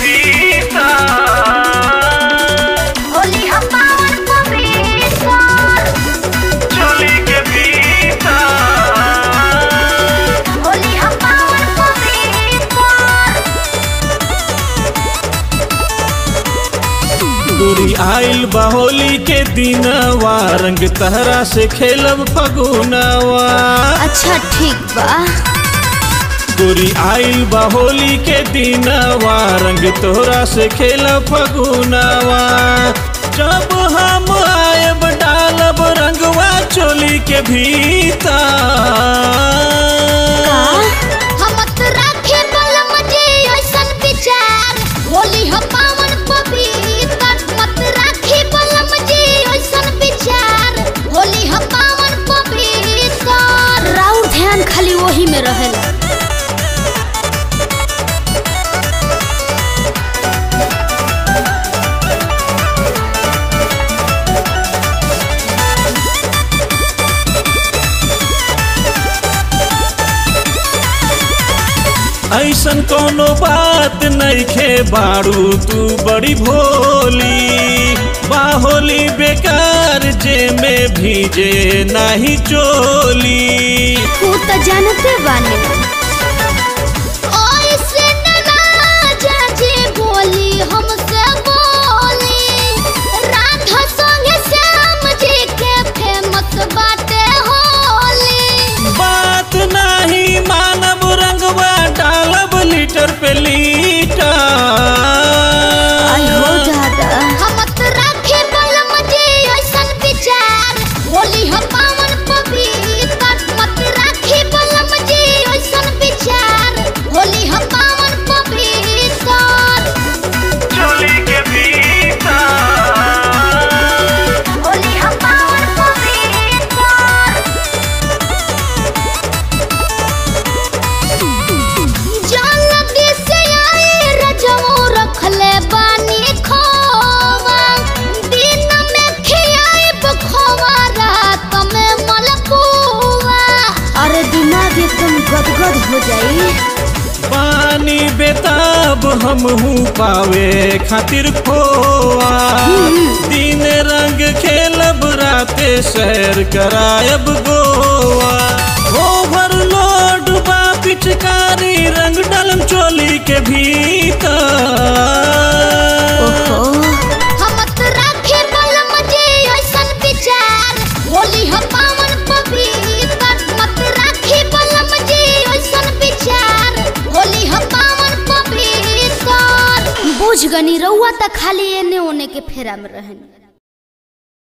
भीतर होली हम पावन पवित्र चोली के भीतर होली हम पावन पवित्र दूरी आइल बहोली के दिनवा रंग तहरा से खेलब फगुनवा अच्छा ठीक बा दूरी आइल बहोली के दिनवा रंग तोहरा से खेलब फगुनवा जब हम आयब डालब रंगवा चोली के भीतर हम त राखे बलम जे ऐसन विचार होली हम पावन पवित्र मत राखे बलम जे ऐसन विचार होली हम पावन पवित्र राउर ध्यान खाली वही में रहेला ऐसन कोनो बात नइखे बारू तू बड़ी भोली बाहोली बेकार जे में भीजे नाही चोली तू त जानते बानी ऐसे न राजा जी बोली हमसे बोली राधा संगे श्याम जी के फेमस बाटे होली बात नाही मानब रंगवा डालब लीटर पे लीटर दादा हम त राखे बलम जे ऐसन विचार होली हम पावन पवित्र मत राखे बलम जे ऐसन विचार होली हम पावन पवित्र चोली के भीतर होली हम पावन पवित्र जल्दी से आए रजमो रखले बानी खोवा दिन में खियाए बखोवा रात में मलपुआ अरे दिमाग एकदम गदगद हो जाई पानी बेताब हम हूँ पावे खातिर खोआ दिन रंग खेलब राते सैर करायब गोवा ओवरलोड बा पिचकारी रंग डालम चोली के भीतर हम त राखे बलम जे ऐसन विचार होली हम पावन पवित्र मत राखे बलम जे ऐसन विचार होली हम पावन पवित्र बुझ गनी रउआ त खाली एने ओने के फेरा में रहनी